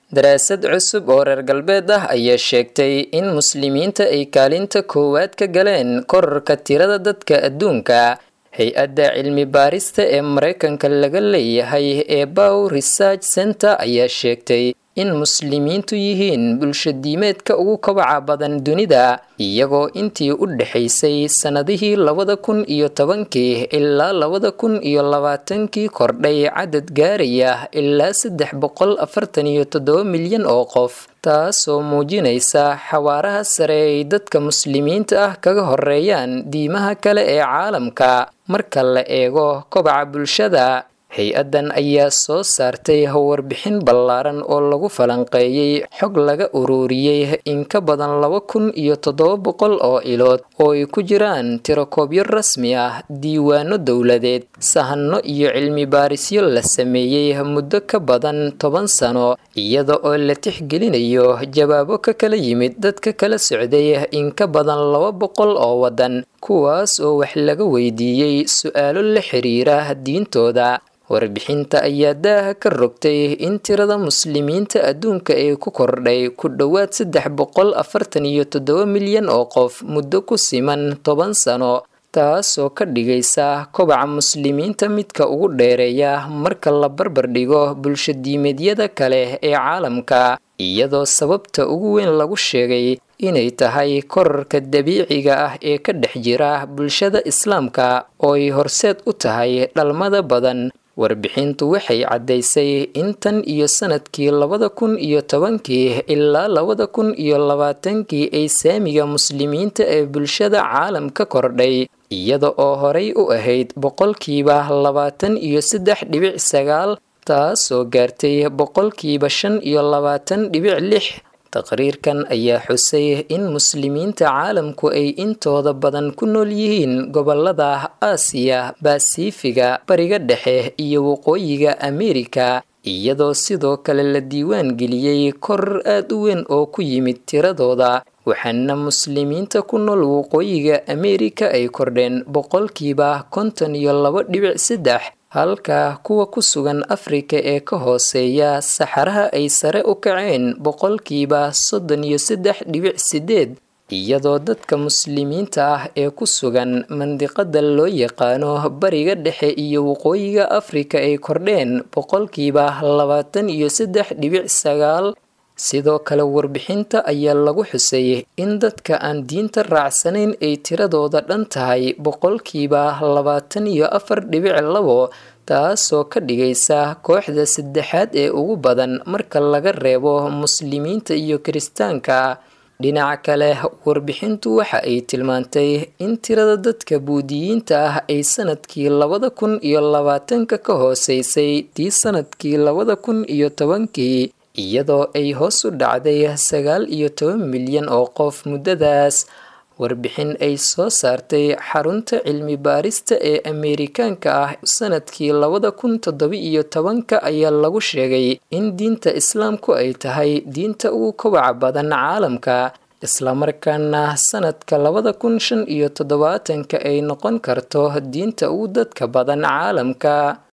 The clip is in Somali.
daraasad cusub oo reer galbeed ah ayaa sheegtay in muslimiinta ay kaalinta koowaad ka galeen korarka tirada dadka adduunka hay-adda cilmi baarista ee maraykanka laga leeyahay ee bow research center ayaa sheegtay in muslimiintu yihiin bulshadiimeedka ugu kabaca badan dunida iyagoo intii u dhexaysay sannadihii labada kun iyo tobankii ilaa labada kun iyo labaatankii kordhay cadad gaaraya ilaa saddex boqol afartan iyo toddoba milyan oo qof taasoo muujinaysa xawaaraha sare ay dadka muslimiinta ah kaga horeeyaan diimaha kale ee caalamka marka la eego kobaca bulshada hay-addan ayaa soo saartay warbixin ballaaran oo lagu falanqeeyey xog laga ururiyey in ka badan laba kun iyo toddoba boqol oo ilood oo ay ku jiraan tirakoobyo rasmi ah diiwaano dowladeed sahanno iyo cilmi baarisyo la sameeyey muddo ka badan toban sano iyada oo la tixgelinayo jawaabo ka kala yimid dadka kala socday in ka badan laba boqol oo waddan kuwaas oo wax laga weydiiyey su-aalo la xiriira diintooda warbixinta ayaa daaha ka rogtay in tirada muslimiinta adduunka ee ku kordhay ku dhowaad saddex boqol afartan iyo toddoba milyan oo qof muddo ku siman toban sano taasoo ka dhigaysa kobaca muslimiinta midka ugu dheereeya marka la barbar dhigo bulshadiimeedyada kale ee caalamka iyadoo sababta ugu weyn lagu sheegay inay tahay korarka dabiiciga ah ee ka dhex jira bulshada islaamka oo ay horseed u tahay dhalmada badan warbixintu waxay caddaysay in tan iyo sanadkii labada kun iyo tobankii ilaa labada kun iyo labaatankii ay saamiga muslimiinta ee bulshada caalam ka kordhay iyada oo horay u ahayd boqolkiiba labaatan iyo saddex dhibic sagaal taasoo gaartay boqolkiiba shan iyo labaatan dhibic lix taqriirkan ayaa xusay in muslimiinta caalamku ay intooda badan ku nool yihiin gobolada aasiya basifiga bariga dhexe iyo waqooyiga ameerika iyadoo sidoo kale la diiwaan geliyey koror aad u weyn oo ku yimid tiradooda waxaana muslimiinta ku nool waqooyiga ameerika ay kordheen boqolkiiba konton iyo laba dhibic saddex halka kuwa ku sugan afrika ee ka hooseeya saxaraha ay sare u kaceen boqolkiiba soddon iyo saddex dhibic sideed iyadoo dadka muslimiinta ah ee ku sugan mandiqada loo yaqaano bariga dhexe iyo waqooyiga afrika ay kordheen boqolkiiba labaatan iyo saddex dhibic sagaal sidoo kale warbixinta ayaa lagu xusay in dadka aan diinta raacsanayn ay tiradooda dhan tahay boqolkiiba labaatan iyo afar dhibic labo taasoo ka dhigaysa kooxda saddexaad ee ugu badan marka laga reebo muslimiinta iyo kiristaanka dhinaca kale warbixintu waxa ay tilmaantay in tirada dadka buudiyiinta ah ay sanadkii labada kun iyo labaatanka ka hooseysay tii sanadkii labada kun iyo tobankii iyadoo ay hoos u dhacday sagaal iyo toban milyan oo qof muddadaas warbixin ay soo saartay xarunta cilmi baarista ee ameerikaanka ah sanadkii labada kun toddoba iyo tobanka ayaa lagu sheegay in diinta islaamku ay tahay diinta ugu kobaca badan caalamka islamarkaana sanadka labada kun shan iyo toddobaatanka ay noqon karto diinta ugu dadka badan caalamka